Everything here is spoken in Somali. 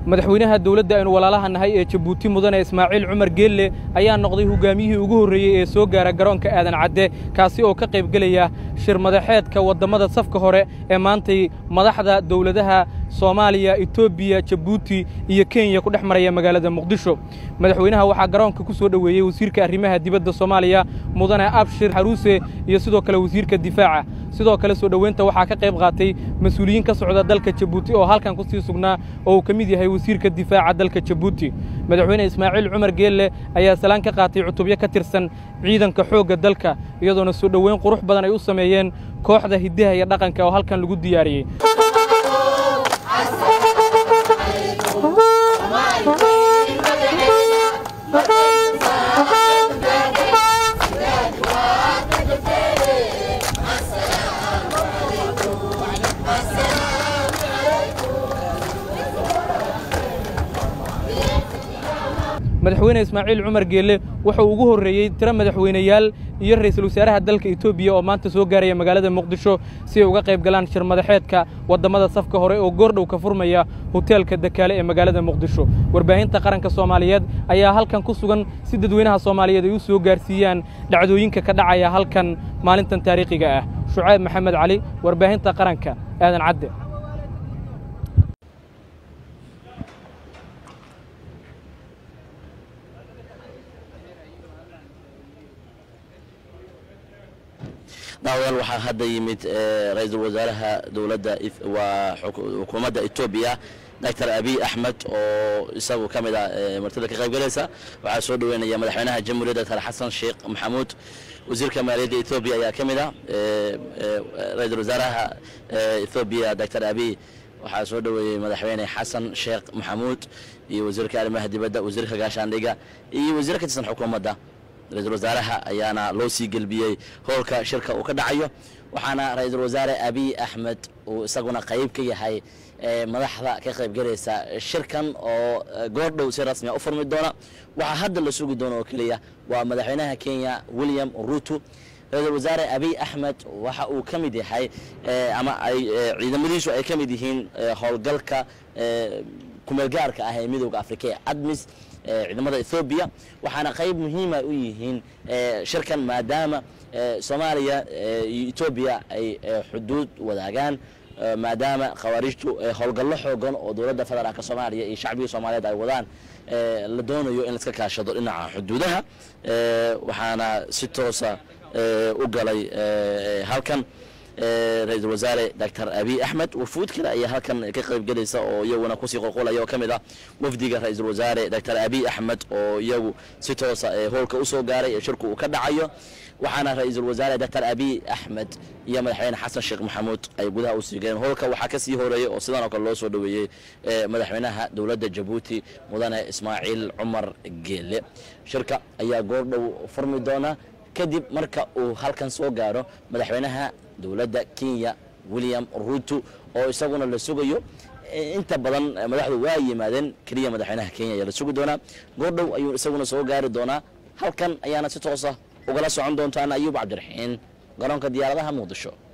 madaxweynaha dowladda aynu walaalaha nahay ee jabuuti mudane ismaaciil cumar geelle ayaa noqday hogaamiyihii ugu horreeyey ee soo gaara garoonka aadan cadde kaasi oo ka qaybgelaya shir madaxeedka waddammada safka hore ee maantay madaxda dowladaha soomaaliya etoobiya jabuuti iyo kenya ku dhex maraya magaalada muqdisho madaxweynaha waxaa garoonka ku soo dhoweeyey wasiirka arrimaha dibadda soomaaliya mudane abshir xaruuse iyo sidoo kale wasiirka difaaca sidoo kale soo dhoweynta waxaa ka qayb qaatay mas-uuliyiin ka socda dalka jabuuti oo halkan ku sii sugnaa oo uu ka mid yahay wasiirka difaaca dalka jabuuti madaxweyne ismaaciil cumar geelle ayaa salaan ka qaatay cutubyo ka tirsan ciidanka xoogga dalka iyadoona soo dhoweyn qurux badan ay u sameeyeen kooxda hiddaha iyo dhaqanka oo halkan lagu diyaariyey madaxweyne ismaaciil cumar geelle wuxuu ugu horreeyey tiro madaxweyneyaal iyo ra'iisul wasaaraha dalka etoobiya oo maanta soo gaaraya magaalada muqdisho si ay uga qayb galaan shir madaxeedka waddammada safka hore oo goordhow ka furmaya hoteelka dakaale ee magaalada muqdisho warbaahinta qaranka soomaaliyeed ayaa halkan ku sugan si dadweynaha soomaaliyeed ay u soo gaarsiiyaan dhacdooyinka ka dhacaya halkan maalintan taariikhiga ah shucayb maxamed cali warbaahinta qaranka aadan cadde daawadaal waxaa hadda yimid ra-iisul wasaaraha dowladda waa xukuumadda etoobiya doctor abiy axmed oo isagu ka mid ah martida ka qaybgalaysa waxaa soo dhoweynaya madaxweynaha jamhuuriyadda doctor xasan sheekh maxamuud wasiirka maaliyadda etoobiya ayaa ka mid ah ra-iisul wasaaraha etoobiya doctor abiy waxaa soo dhoweeyey madaxweyne xasan sheekh maxamuud iyo wasiirka arrimaha dibadda wasiirka gaashaandhiga iyo wasiir ka tirsan xukuumadda ra-iisul wasaaraha ayaana loo sii gelbiyey howlka shirka uu ka dhacayo waxaana ra-iisul wasaare abiy axmed uu isaguna qayb ka yahay madaxda ka qaybgalaysa shirkan oo goordhow si rasmiya u furmi doona waxaa hadda la sugi doona oo keliya waa madaxweynaha kenya william ruto ra-iisul wasaare abiy axmed waxa uu ka mid yahay ama ay ciidamadiisu ay ka mid yihiin howlgalka kumeelgaarka ah ee midooda afrika ee admis ciidamada ethoobiya waxaana qayb muhiima u yihiin shirkan maadaama soomaaliya iyo etoobiya ay xuduud wadaagaan maadaama khawaarijtu howlgallo xoogan oo dowladda federaalka soomaaliya iyo shacbiga soomaaliyeed ay wadaan la doonayo in laiska kaashado dhinaca xuduudaha waxaana si toosa u galay halkan ra-iisul wasaare doctor abiy axmed wafuud kale ayaa halkan ka qayb gelaysa oo iyaguna kusii qolqolaya oo ka mid ah wafdiga ra-iisul wasaare doctor abiy axmed oo iyagu si toosa howlka usoo gaaray ee shirku uu ka dhacayo waxaana ra-iisul wasaare doctor abiy axmed iyo madaxweyne xasan sheekh maxamuud ay gudaha usii galeen howlka waxaa kasii horeeyey oo sidan oo kale loo soo dhoweeyey madaxweynaha dowladda jabuuti mudane ismaaciil cumar geele shirka ayaa goordhow furmi doona kadib marka uu halkan soo gaaro madaxweynaha dowladda kenya william ruto oo isaguna la sugayo inta badan madaxdu waa yimaadeen keliya madaxweynaha kenya ayaa la sugi doonaa goordhow ayuu isaguna soo gaari doonaa halkan ayaana si toosa ugala socon doontaan ayuub cabdiraxiin garoonka diyaaradaha muqdisho